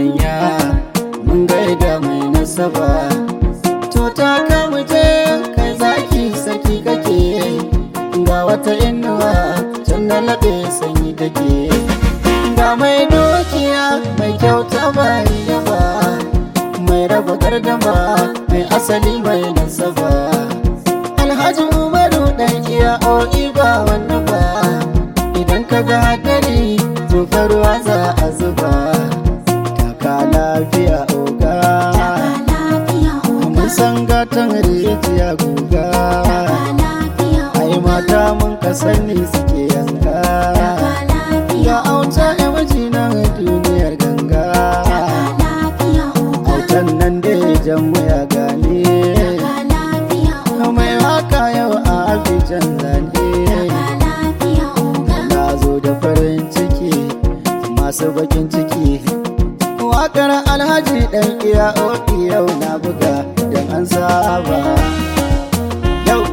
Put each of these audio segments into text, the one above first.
manya mun gaida mai nasaba to ta kamu je kai zaki saki kake ga wata inuwa can na laɓe sanyi take ga mai dukiya mai kyauta ba ba mai raba gardama mai asali mai nasaba alhaji umaru dan iya o'i ba wani ba idan ka ga hadari zufa ruwa za a zuba taka lafiya oga mun san gatan rijiya guga ai mata mun ka sani suke yanka ya auta ya waje na duniyar ganga autan nan da jan ya gane mai waka yau a abijan zane na zo da farin ciki masu bakin ciki wakar alhaji dan iya oɗi yau na buga da an saba yau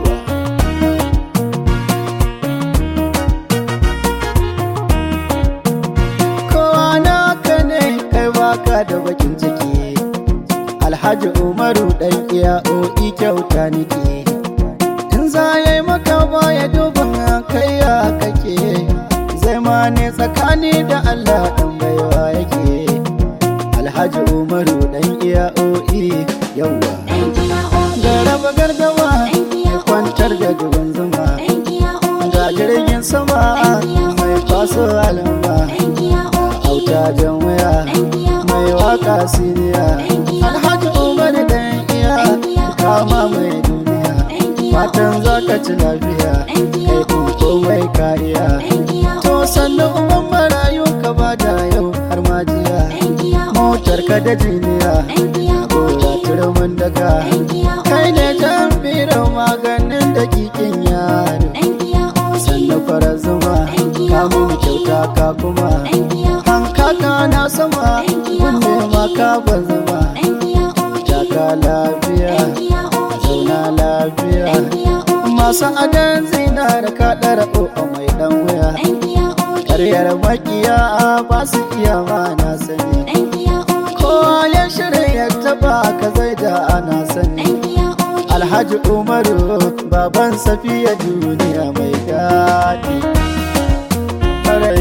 kowa naka ne kai waka da bakin ciki alhaji umaru dan iya oɗi kyauta nike in za ya yi maka baya duban kai ya kake zai ma ne tsakani da allah ɗan baiwa yake alhaji umaru dan iya o'i yawa da raba gardama kwantar da duban zuma ga jirgin sama mai kwaso alamba auta jan waya mai waka siniya alhaji umaru dan iya kama mai duniya fatan za ka ci lafiya kai kun komai ka iya to sannan uban marayu ka bada yau har ma jiya motar ka da jiniya gora turmin daga kai ne jan biro maganin da kikin yaro sannan fara zuma ka mun kyauta ka kuma hankaka na sama kunne ma ka ban zuma taka lafiya zauna lafiya masu adan zinar ka ɗara ƙoƙo mai ɗan wuya ƙaryar makiya ba su iya ma na sani kowa ya shirya ya taba ka zai da ana sani alhaji umaru baban safiya duniya mai daɗi ƙarai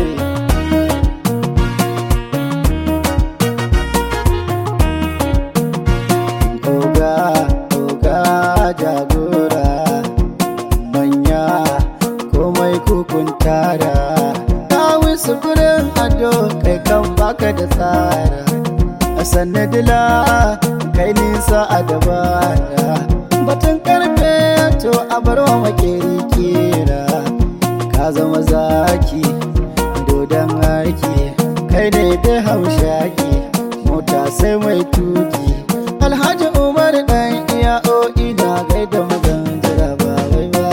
oga oga jagora manya komai kukun tara kawo sufurin ado kai kan baka da tsara a sanadila kai nisa a dabara batun karfe to a bar wa makeri kera ka zama zaki dodon aiki kai ne da haushaki mota sai mai tuki alhaji umar dan iya o'i na gaida magan jira ba wai ba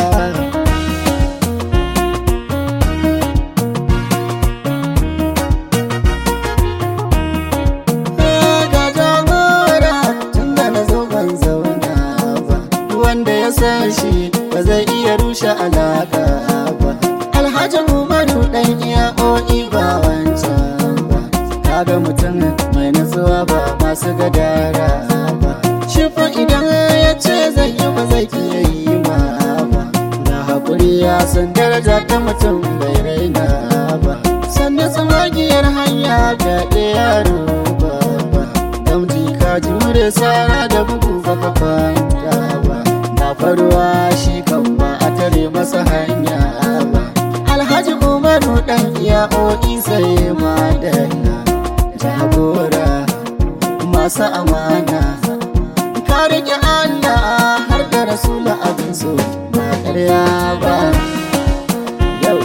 ga jagora tun da na zo ban zauna ba wanda ya san shi ba zai iya rushe alaka ba alhaji umaru dan iya o'i ba wancan ba kaga mutum mai nutsuwa ba masu gadara ba shi fa idan ya ce zai yi ba zai iya yi ma ba na haƙuri ya san daraja ta mutum bai raina ba sannan tsamagiyar hanya ga yaro ba ba gamji ka jure sara da bugu ba ka kwanta ba na faruwa shi kan ba a tare masa hanya ba alhaji umaru dan iya o'i sai madalla jagora masu amana ka rike Allah har da rasula abin so ba ƙarya ba yau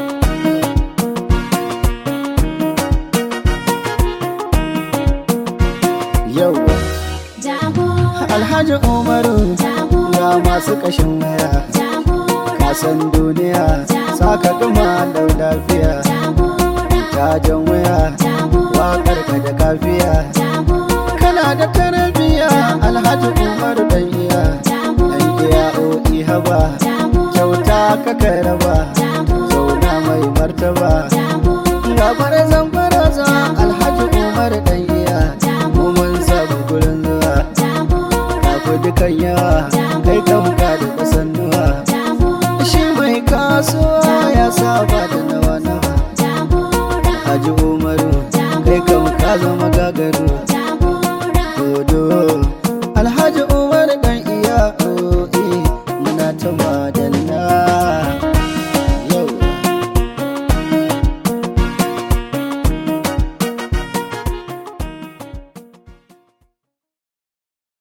yau alhaji umaru ga masu kashin waya kasan duniya saka gama da lafiya cajan waya wakar ka da kafiya kana da tarbiyya alhaji umaru dan iya dan iya o'i haba kyauta ka karaba zauna mai martaba ga bara zan bara za alhaji umar dan iya kan yawa kai kan ka da kasannuwa shi mai kasuwa ya saba da nawa nawa Haji Umaru kai kan ka zama gagaru Dodo Alhaji Umar dan iya muna ta